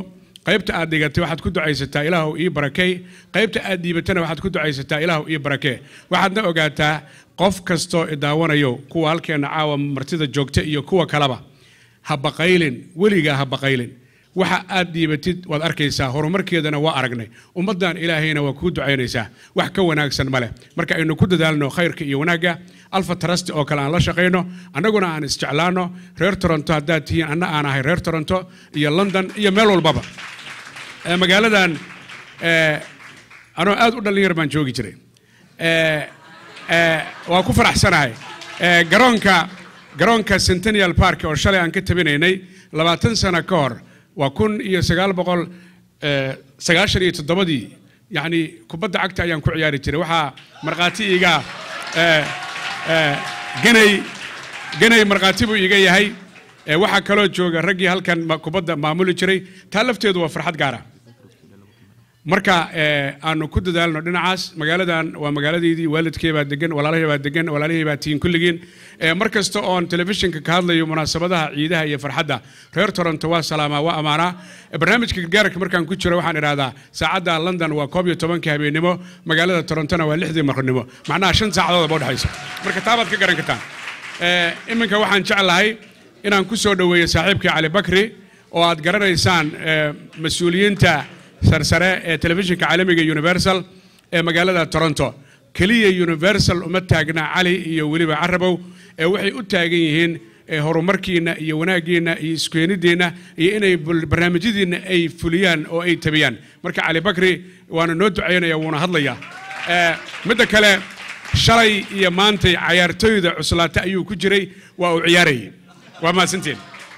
qaybta aad dhigatay waxaad ku ducaysataa ilaahu ii barakey qaybta aad dhiibatana waxaad ku ducaysataa ilaahu ii barakee waxaadna ogaataa qof kastoo idaawanayo kuwa halkeenna caawa martida joogta iyo kuwa kaleba ha baqaylin weligaa ha baqaylin waxa aad dhiibatid waad arkaysaa horumarkeedana waa aragnay ummaddan ilaahayna waa kuu ducaynaysaa wax ka wanaagsan ma leh marka aynu ku dadaalno khayrka iyo wanaagga alfa trust oo kale aan la shaqayno annaguna aan isjeclaano reer toronto haddaad tihiin anna aan ahay reer toronto iyo london iyo meel walbaba Eh, magaaladan eh, anoo aad u dhallinyar baan joogi jiray Eh, eh, waa ku faraxsanahay Eh, garoonka garoonka centennial park oo shalay aan ka tabinaynay labaatan sano ka hor waa kun iyo sagaal boqol eh, sagaashan iyo toddobadii yacni kubadda cagta ayaan ku ciyaari jiray waxaa markhaati iiga eh, eh, ganay ganay markhaati buu iiga yahay Eh, waxaa kaloo jooga raggii halkan ma- kubadda maamuli jiray taa lafteedu waa farxad gaara marka eh, aanu ku dadaalno dhinacaas magaaladan waa magaaladeydii waalidkey baa degan walaalahey baa degan walaalahey baa tihiin kulligiin Eh, mar kasta oon telefishinka ka hadlayo munaasabadaha ciidaha iyo farxadda reer toronto waa salaamaa waa amaanaa Eh, barnaamijka gargaarka markaan ku jiro waxaan idhahdaa saacadda london waa koob iyo tobankii habeennimo magaalada torontona waa lixdii maqribnimo macnaha shan saacadoodaba udhexaysa marka taabaad ka garan kartaan Eh, iminka waxaan jeclahay inaan ku soo dhoweeyo saaxiibkii cali bakri oo aad garanaysaan eh, mas-uuliyiinta sarsare ee telefishinka caalamiga universal ee magaalada toronto keliya universal uma taagna cali iyo weliba carabow ee waxay u taagan yihiin eh, horumarkiina iyo wanaaggiina iyo iskeenidiina iyo inay bul- barnaamijyadiina ay fuliyaan oo ay tabiyaan marka cali bakri waana noo ducaynaya wuuna hadlayaa Eh, midda kale shalay iyo maantay cayaartooyda cuslaata ayuu ku jiray waa uu ciyaarayay waa mahadsantiin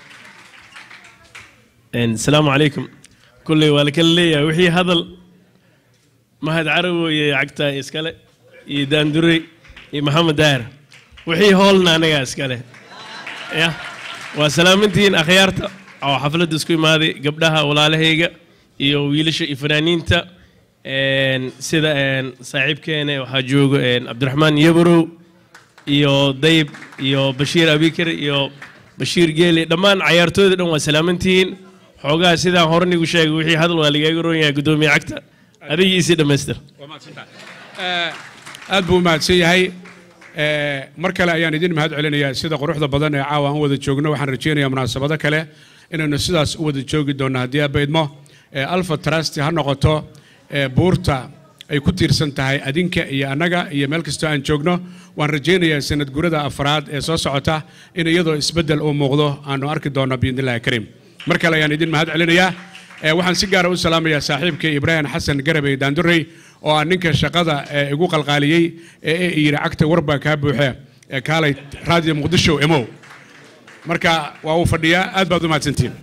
asalaamu calaykum kulley waa la kala leeyahay wixii hadal mahad carawo iyo cagta iskale iyo daandurey iyo maxamed daahir wixii hoolna anagaa iskale ya waa salaamantihiin akhyaarta oo xafladda isku imaaday gabdhaha walaalahayga iyo wiilasha iyo fanaaniinta een, sida een, saaxiibkeena waxaa joogo een, cabdiraxmaan yabarow iyo dayib iyo bashiir abikar iyo bashiir geeli dhammaan cayaartooyda dhan waa salaamantihiin xoogaha sidaan hornigu sheegay wixii hadal waa lagaaga roon yahay guddoomiye cagta adigiisii dhammaystir waa mahadsantahay Eh, aad buu u mahadsan yahay Eh, mar kale ayaan idin mahad celinayaa sida quruxda badan ee caawa aan wada joogno waxaan rajaynayaa munaasabado kale inaynu sidaas u wada joogi doonno haddii aaba idmo Eh, alpha trust ha noqoto eh, buurta ay ku tiirsan tahay adinka iyo annaga iyo meel kastoo aan joogno waan rajaynayaa sanad gurada afraad ee soo socota in iyadoo isbeddel uu muuqdo aanu arki doonno biidnillahi kariim mar kale ayaan idin mahad celinayaa Eh, waxaan si gaara u salaamayaa saaxiibkay ibraahim xasan garabey daandurey oo ah ninka shaqada eh, igu qalqaaliyey ee ee yidhi cagta warbaa kaa buuxe ee kaalay raadiyo muqdisho emow marka waa uu fadhiyaa aad baad u mahadsantihiin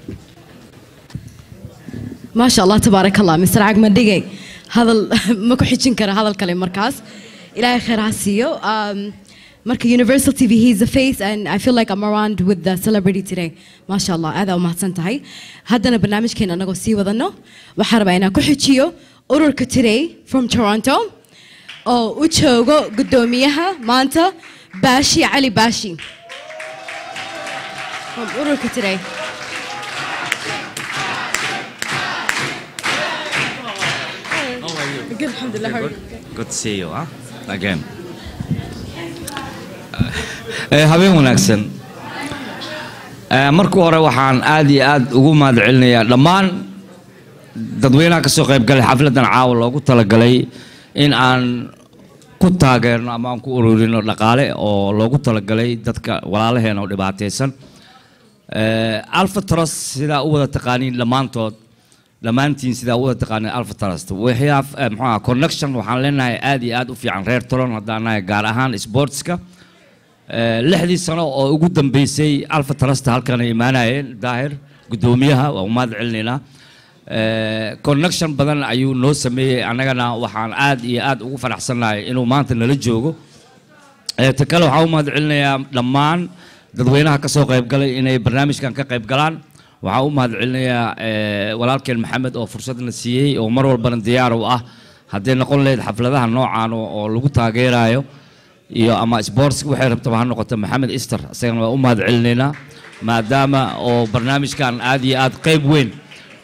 ما شاء الله تبارك الله مستر عقمة دقي هذا ما كحجين كره هذا الكلام مركز إلهي خير هسيو um, مركز Universal TV he's the face and I feel like I'm around with the celebrity today ما شاء الله هذا وما تنتهي هذا برنامج كنا نقول سي وذنو وحرب أنا كحجيو أورك today from Toronto أو وتشوغو قدوميها مانتا باشي علي باشي from أورك today Good, alhamdulillah. How are you? Good to see you, huh? Again. Eh, habeen wanaagsan Eh, marka hore waxaan aad iyo aad ugu mahad celinayaa dhammaan dadweynaha kasoo qayb galay xafladan caawa loogu talagalay in aan ku taageerno ama aan ku ururino dhaqaale oo loogu talagalay dadka walaalaheena oo dhibaataysan Eh, alpha trust sidaa u wada taqaaniin dhammaantood dhammaantiin sidaa u wada taqaaniin alpha trust waxyaa eh, muxuu ahaa connection waxaan leenahay aad iyo aad u fiican reer tolon haddaan nahay gaar ahaan sportska Eh, lixdii sano oo ugu dambeysay alpha trust halkan ay imaanayeen daahir guddoomiyaha waa u mahad celinaynaa Eh, connection badan ayuu noo sameeyey annagana waxaan aad iyo aad ugu faraxsannahay inuu maanta nala joogo Eh, ta kale waxaan u mahad celinayaa dhammaan dadweynaha ka soo qayb galay inay barnaamijkan ka qayb galaan waxaan u mahad celinayaa eh, walaalkeen maxamed oo fursadna siiyey oo mar walbana diyaar u ah hadday noqon lahayd xafladaha noocan oo oo lagu taageerayo iyo ama sports waxay rabtaba ha noqoto maxamed ister isagana waa u mahad celinaynaa maadaama oo barnaamijkan aad iyo aad qayb weyn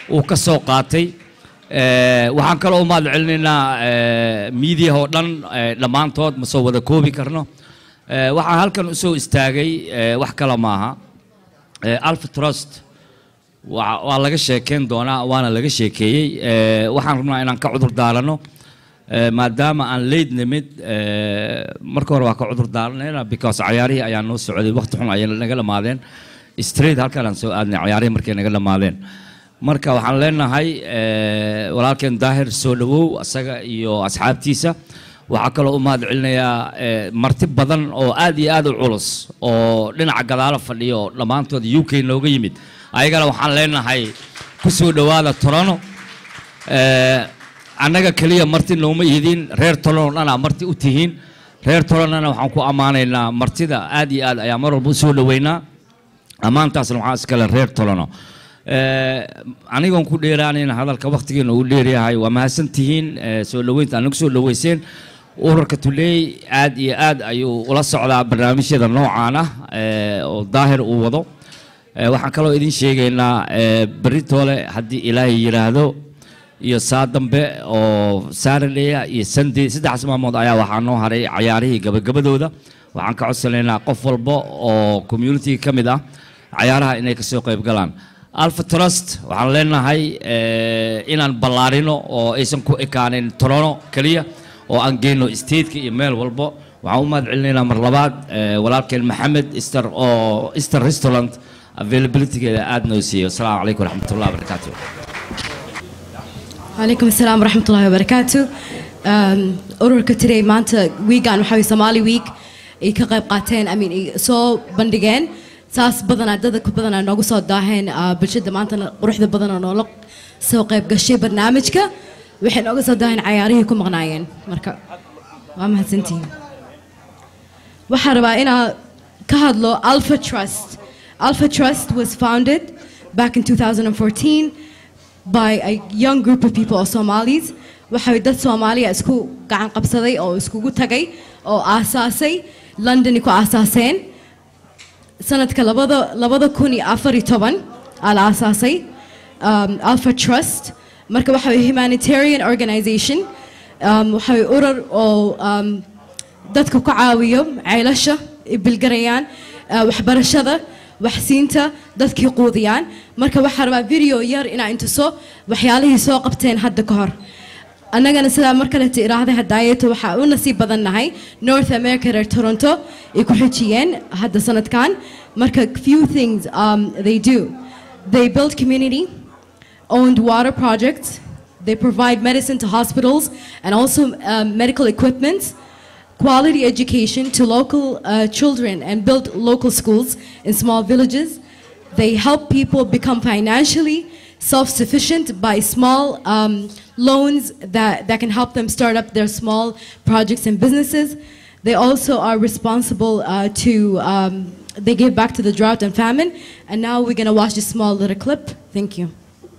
uu ka soo qaatay Eh, waxaan kaloo u mahad celinaynaa miidiyaha oo dhan eh, dhammaantood ma soo wada koobi karno Eh, waxaan halkan usoo istaagay eh, wax kale maaha Eh, alpha trust waa waa laga sheekeyn doonaa waana laga sheekeeyey Eh, waxaan rabnaa inaan ka cudur daarano Eh, maadaama aan leyd nimid eh, marka hore waa ka cudur daaranayna because cayaarihii ayaa noo socday waqti xun ayay naga dhammaadeen straight halkan aan soo aadnay cayaarihii markay naga dhammaadeen marka waxaan leenahay eh, walaalkeen daahir soo dhawow asaga iyo asxaabtiisa waxaa kaloo u mahad celinayaa eh, marti badan oo aad iyo aad u culus oo dhinaca gadaalo fadhiya oo dhammaantood u k nooga yimid ayagana waxaan leenahay ku soo dhowaada torano Eh, annaga keliya marti nooma ihidin reer tolon oo dhanaa marti u tihiin reer tolonnana waxaan ku ammaanaynaa martida aad iyo aad ayaa mar walba u soo dhoweynaa ammaantaasna waxaa iskale reer tolono Eh, anigoon ku dheeraanayn hadalka wakhtigeena uu dheeryahay waa mahadsan tihiin eh, soo dhoweynta anagu soo dhoweyseen ururka tuleey aad iyo aad ayuu ula socdaa barnaamijyada noocaan ah eh, oo daahir uu wado Eh, waxaan kaloo idin sheegaynaa eh, beritoole haddii ilaahay yidhaahdo iyo saa dambe oo saturday iyo sunday saddexdaas maalmood ayaa waxaa noo haray cayaarihii gabagabadooda waxaan ka codsanaynaa qof walba oo communitiga ka mid ah cayaaraha inay kasoo qayb galaan alpha trust waxaan leenahay eh, inaan ballaarino oo aysan ku ekaanin torono keliya oo aan geyno stateka iyo meel walbo waxaan u mahad celinaynaa mar labaad eh, walaalkeen maxamed ister oo easter restaurant availabilitygeeda aad noo siiyo asalaamu calaykum waraxmatullahi wabarakaatu عليكم السلام ورحمة الله وبركاته um, ururka today maanta weegan waxaa weye Somali week ay ka qayb qaateen I mean ay soo bandhigeen saas badanaa dadka badanaa noogu soo daaheen uh, bulshada maantana quruxda badanaa noola soo qayb gashay barnaamijka waxay nooga soo daaheen cayaarihii ku maqnaayeen marka waa mahadsantihiin waxaan rabaa inaan ka hadlo Alpha Trust Alpha Trust was founded back in 2014 by a young group of people oo Somalis waxay dad Soomaaliya isku gacan qabsaday oo iskugu tagay oo aasaasay London ku aasaaseen sanadka labada labada kun iyo afar iyo toban aa la aasaasay um, Alpha Trust marka waxa way humanitarian organization um, waxa way urur oo um, dadka ku caawiyo ceelasha ay bilgarayaan uh, waxbarashada waxsiinta dadkii quudiyaan marka waxaa rabaa video yar inaa intuso waxyaalihii soo qabteen hadda ka hor annagana sidaa mar kaleta iraahday hadaayeeto waxaa u nasiib badan nahay north america reer toronto ay ku xijiyeen hadda sanadkan marka few things um, they do they build community owned water projects they provide medicine to hospitals and also um, medical equipment quality education to local uh, children and build local schools in small villages. They help people become financially self-sufficient by small um, loans that, that can help them start up their small projects and businesses. They also are responsible uh, to, um, they give back to the drought and famine. And now we're going to watch this small little clip. Thank you.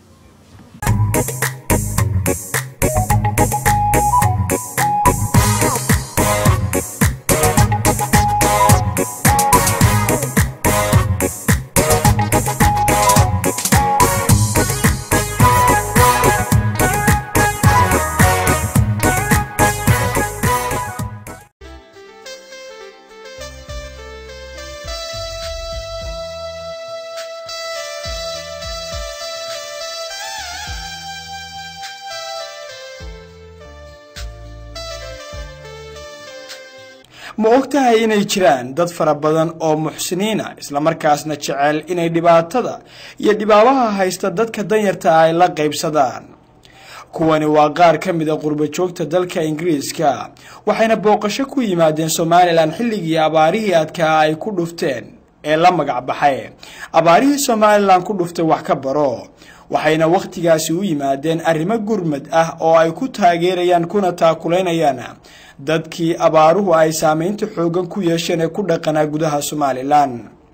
ma og tahay inay jiraan dad fara badan oo muxsiniina islamarkaasna jecel inay dhibaatada iyo dhibaabaha haysta dadka danyarta ah ay la qaybsadaan kuwani waa qaar ka mid a qurbajoogta dalka ingiriiska waxayna booqasho ku yimaadeen somalilan xilligii abaarihii adkaa ay ku dhufteen ee la magac baxay abaarihii somalilan ku dhuftay wax ka baro waxayna wakhtigaasi u yimaadeen arrimo gurmad ah oo ay ku taageerayaan kuna taakulaynayaan dadkii abaaruhu ay saameynta xoogan ku yeesheen ee ku dhaqanaa gudaha somalilan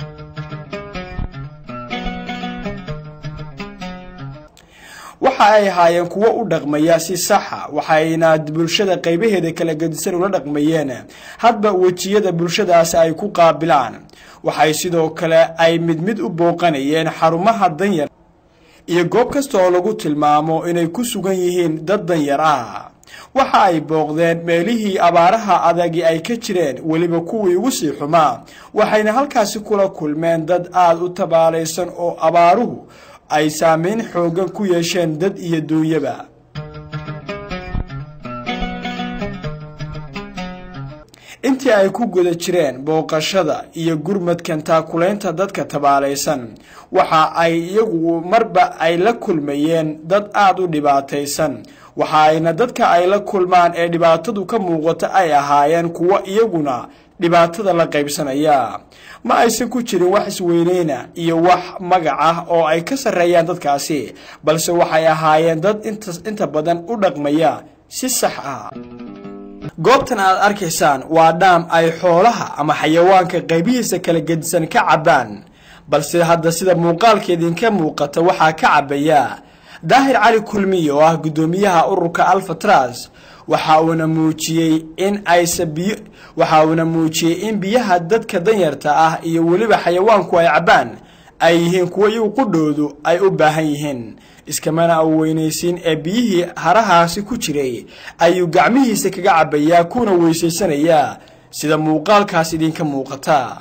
waxa ay ahaayeen kuwo u dhaqmaya si saxa waxayna bulshada qaybaheeda kala gedisan ula dhaqmayeen hadba wejiyada bulshadaasi ay ku qaabilaan waxay sidoo kale ay mid mid u booqanayeen xarumaha danyar iyo goob kasta oo lagu tilmaamo inay ku sugan yihiin dad danyar ah waxa ay booqdeen meelihii abaaraha adagi ay ka jireen weliba kuwii ugu sii xumaa waxayna halkaasi kula kulmeen dad aada u tabaalaysan oo abaaruhu ay saameyn xooggan ku yeesheen dad iyo duunyaba intii ay ku guda jireen booqashada iyo gurmadkan taakulaynta dadka tabaalaysan waxa ay iyagu marba ay la kulmayeen dad aada u dhibaataysan waxa ayna dadka ay la kulmaan ee dhibaatadu ka muuqata ay ahaayeen kuwo iyaguna dhibaatada la qaybsanaya ma aysan ku jirin wax isweyneyna iyo wax magac ah oo ay ka sarreeyaan dadkaasi balse waxay ahaayeen dad inta badan u dhaqmaya si sax ah goobtan aad arkaysaan waa dhaam ay xoolaha ama xayawaanka qaybihiisa kala gedisan ka cabbaan balse hadda sida muuqaalka idinka muuqata waxaa ka cabbaya daahir cali kulmiye oo ah guddoomiyaha ururka alfatras waxa uuna muujiyey in aysa biyo waxa uuna muujiyey in biyaha dadka danyarta ah iyo weliba xayawaanku ay cabbaan ay yihiin kuwo iyagu qudhoodu ay u baahan yihiin iskamana au weynaysiin ee biyihii harahaasi ku jiray ayuu gacmihiisa kaga cabbayaa kuna weysaysanayaa sida muuqaalkaas idinka muuqata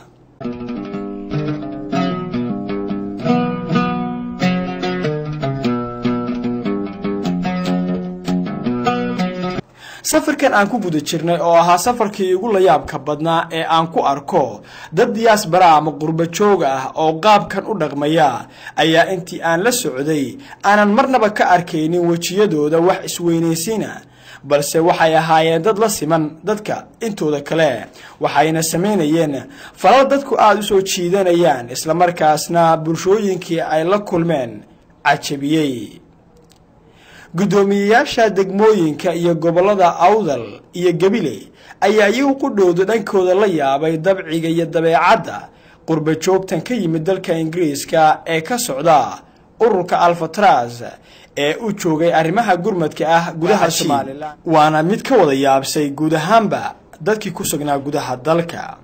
safarkan aan ku guda jirnay oo ahaa safarkii igu layaabka badnaa ee aan ku arko dad diyaas bara ama qurbo jooga ah oo qaabkan u dhaqmaya ayaa intii aan la socday aanan marnaba ka arkaynin wejiyadooda wax isweynaysiina balse waxay ahaayeen dad la siman dadka intooda kale waxayna samaynayeen falal dadku aada u soo jiidanayaan islamarkaasna bulshooyinkii ay la kulmeen cajabiyey guddoomiyeyaasha degmooyinka iyo gobollada awdal iyo gabiley ayaa iyagu qudhooda dhankooda la yaabay dabciga iyo dabeecadda qurba joogtan ka yimid dalka ingiriiska ee ka socda ururka alfatras ee u joogay arrimaha gurmadka ah gudaha somalilan waana mid ka wada yaabsay guud ahaanba dadkii ku sugnaa gudaha dalka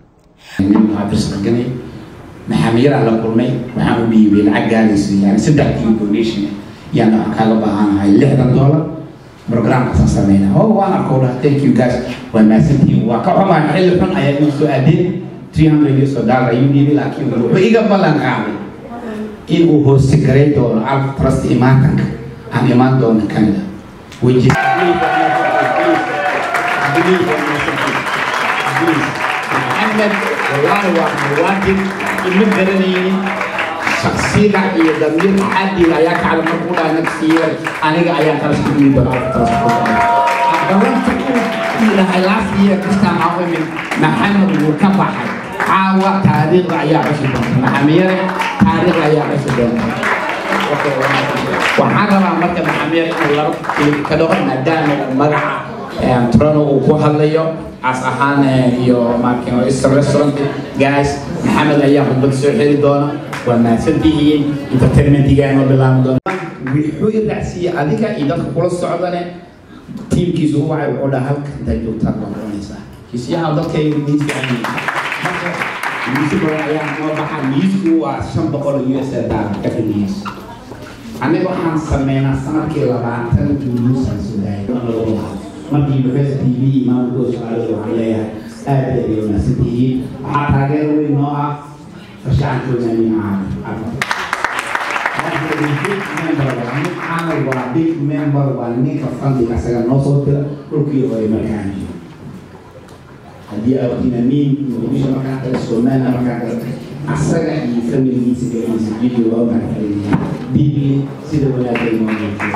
maxaamiyadaan la kulmay waxaan u dhiibay lacag gaaraysa yani saddex kilo donation yaan waxaan kaaga baahanahay lixdan dollar programkaasaan sameynaa oo waan arkoo dhaha thank you guys waa mahadsantihiin waa ka xumaa xilli xun ayaa inoo soo aadeen three hundred years oo dollar ayuu dhiibay laakiin wuxuu iga ballan qaaday in uu hoosti garay doono alf trust imaatanka aan imaan doono canada weji محمد والله واحد واجب إنه قرنيني شخصية إيه ضمير حد لا يكعب مقولة نفسية أنا أيام ترى من دولار ترى أقول تقول إلى العافية كستا عظيم محمد وكبح عاوة تاريخ رعيا عشر محمد تاريخ رعيا عشر waxaan rabaa marka maxamed inuu laba ka dhaco maadaama magaca trono uu ku hadlayo as ahaan iyo markin easter restaurant guys maxamed ayaa khudbad soo xiri doona waa mahadsantihiin entertainmentigaanoo bilaabi doona wuxuu i raacsiiyey adiga iyo dadka kula socdane tiimkiisu u wacay wuxuu dhaha halka intaad joogtaan baa noqonaysaa kisyaha dadkayga miiska marka miisku ayaa noo baxa miisku waa shan boqol u s dollar ka dhigaysa aniga waxaan sameynaa sanadkii labaatan duuluusaan sugaayay markii university tv imaamkoo su-aalada waxaan leeyahay aad ay ay wanaagsan tihiin waxaa taageer weyn noo ah farshaxankoodani caanal waa big member waa ninka fandiga asaga noo soo tira dhulkii hore markaan jiro haddii awtina miin muqdisho markaan kale somaliland markaan kale asaga iyo familigiisa galiisa jidi waa mahadcelinayaa bibli sida wanaagay noo muujiyo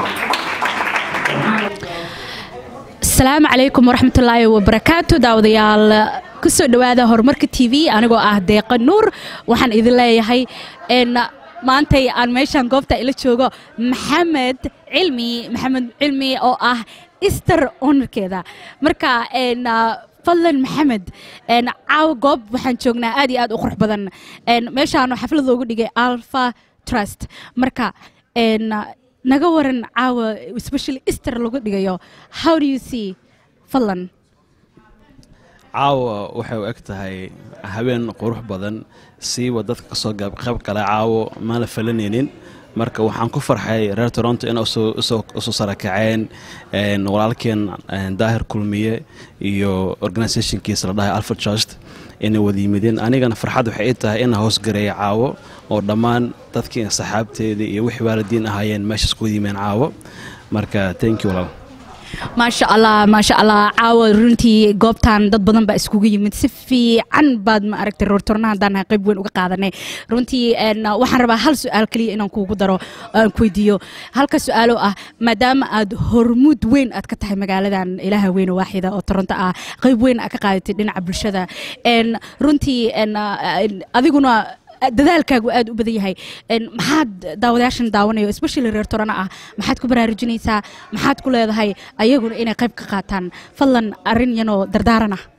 asalaamu calaykum waraxmatullaahi wabarakaatu daawadayaal kusoo dhowaada horumarka t v anigoo ah deeqa nuur waxaan idin leeyahay maantay aan meeshaan goobta ila joogo maxamed cilmi maxamed cilmi oo ah easter onerkeeda marka fadlan maxamed caaw goob waxaan joognaa aad iyo aad u qurux badan meeshaanu xaflad loogu dhigay alpha trust marka naga waran caawa especially easter lagu dhigayo how do you see fadlan caawa waxay u eg tahay habeen qurux badan siiwa dadka kasoo qayb gala caawo maan la falanaynin marka waxaan ku farxay reer toronto in usoo sarakaceen walaalkeen daahir kulmiye iyo organisationkiisa la dhahay alfred trust inay wada yimideen anigana farxad waxay i tahay inaan hoosgareeya caawo oo dhammaan dadkii saxaabteedii iyo wixii waalidiin ahaayeen meeshaas ku yimeen caawo marka thank you walaal maasha allah maasha allah caawa runtii goobtan dad badan baa iskugu yimid si fiican baad ma aragtay roortornaha haddaan nahay qayb weyn uga qaadanay runtii waxaan rabaa hal su-aal keliya inaan kuugu daro aan ku weydiiyo halka su-aalo ah maadaama aad hormuud weyn aad ka tahay magaaladan ilaaha weyn oo waaxida oo toronto ah qayb weyn aad ka qaadatay dhinaca bulshada runtii adiguna dadaalkaagu aad u badan yahay maxaad daawadayaashan daawanayo especially reer torana ah maxaad ku baraarujinaysaa maxaad ku leedahay ayaguna inay qayb ka qaataan fadlan arrin yanoo dardaaran ah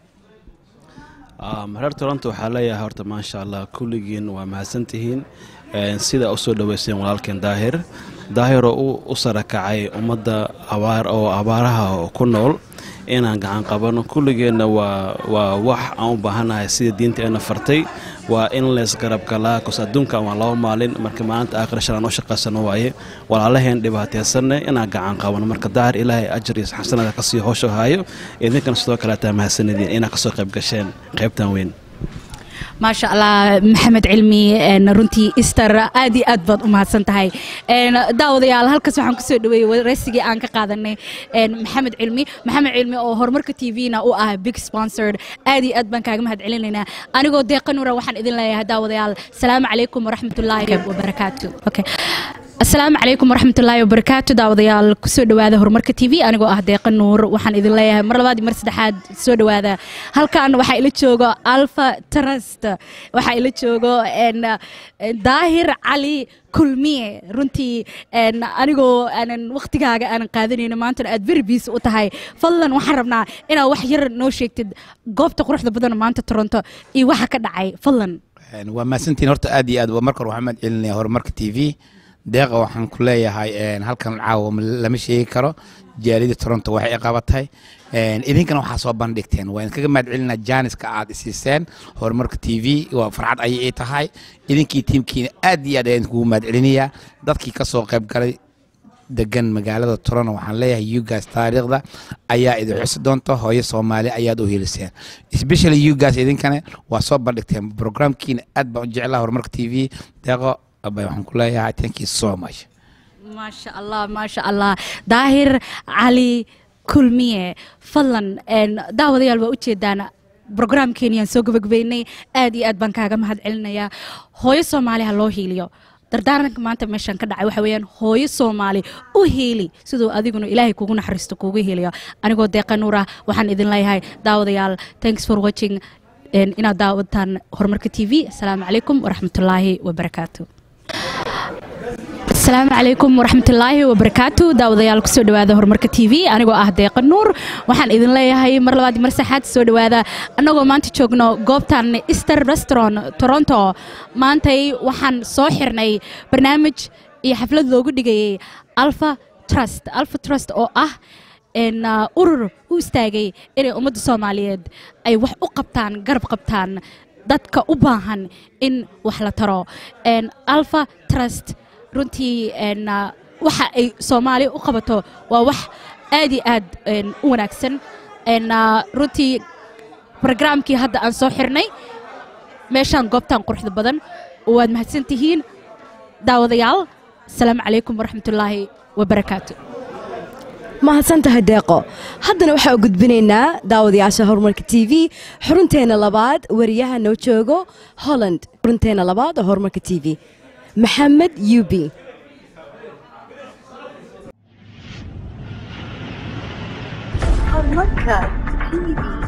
reer toronto waxaa leeyahay horta maasha allah kulligiin waa mahadsantihiin sida u soo dhoweyseen walaalkeen daahir daahir oo u sarakacay ummadda abaar oo abaaraha ku nool inaan gacan qabano kulligeenna waa waa wax aan u baahannahay sida diinta eena fartay waa in leysgarabgalaa kos adduunkan waa laba maalin marka maalinta aakhira shalaan u shaqaysano waaye walaalaheen dhibaataysanne inaan gacan qabano marka daahir ilaahay ajar iyo xasanada kasii hoosho haayo idinkana sidoo kaleetaa mahadsanadiin inaad kasoo qayb gasheen qaybtan weyn maasha allah maxamed cilmi runtii ister aad iyo aad baad u mahadsan tahay daawadayaal halkaas waxaan kusoo dhaweeyey wareysigii aan ka qaadanay maxamed cilmi maxamed cilmi oo horumarka t v-na u ah big sponsored aad iyo aad baan kaaga mahad celinaynaa anigoo deeqa nuura waxaan idin leeyahay daawadayaal salaamu calaykum waraxmatullaahi wabarakaatu okay asalaamu calaykum waraxmatullaahi wabarakaatu daawadayaal kusoo dhowaada horumarka t v anigoo ah deeqa nuur waxaan idin leeyahay mar labaad iyo mar saddexaad soo dhowaada halkan waxaa ila joogo alfa trust waxaa ila joogo daahir cali kulmiye runtii anigoo aanan waktigaaga aanan qaadanayno maantana aad very busy u tahay fadlan waxaan rabnaa inaad wax yar noo sheegtid goobta quruxda badan maanta toronto iyo waxa ka dhacay fadlan waa mahadsantiin horta aad iyo aad marka hore waxaan mahad celinaya horumarka t v deeqa waxaan ku leeyahay halkan caawa lama sheegi karo jaalida toronto waxay qabatay idinkana waxaa soo bandhigteen waa idinkaga mahad celinaa jaaniska aad isiiseen horumarka t v waa farxad ayay ii tahay idinkii tiimkiina aad iyo aad ayaan kugu mahad celinayaa dadkii ka soo qayb galay degan magaalada toronto waxaan leeyahay ugas taariikhda ayaa idin xusi doonta hooyo soomaali ayaad u heliseen especially ugas idinkana waa soo bandhigteen programkiina aad baan u jeclaa horumarka t v deeqo abay waxaan ku leeyahay thank you so much maasha allah maasha allah daahir cali kulmiye fadlan daawadayaal waa ujeedaan brograamkeeniyaan soo gabagabeynay aad iyo aad baan kaaga mahad celinayaa hooyo soomaali ha loo hiiliyo dardaaranka maanta meeshaan ka dhacay waxa weeyaan hooyo soomaali u hiili siduu adiguna ilaahay kugu naxariisto kugu hiiliyo anigoo deeqa nuur ah waxaan idin leeyahay daawadayaal thanks for watching inaad daawataan horumarka t v asalaamu calaykum waraxmatullaahi wabarakaatu asalaamu calaykum waraxmatullaahi wabarakaatu daawadayaal kusoo dhowaada horumarka t v anigoo ah deeqa nuur waxaan idin leeyahay mar labaad mar saxaad soo dhowaada annagoo maanta joogno goobtan easter restaurant toronto maantay waxaan soo xirnay barnaamij iyo xaflad loogu dhigayay alpha trust alpha trust oo ah urur u istaagay inay ummadda soomaaliyeed ay wax u qabtaan garab qabtaan dadka u baahan in wax la taro alpha trust runtii waxa ay soomaaliya u qabato waa wax aad iyo aad u wanaagsan runtii brograamkii hadda aan soo xirnay meeshaan goobtan quruxda badan waad mahadsan tihiin daawadayaal asalaamu calaykum waraxmatullaahi wabarakaatu mahadsan tahay deeqo haddana waxaa u gudbinaynaa daawadayaasha horumarka t v xurunteena labaad wariyaha noo joogo holland xurunteena labaad oo horumarka t v maxamed yubi horumarka tv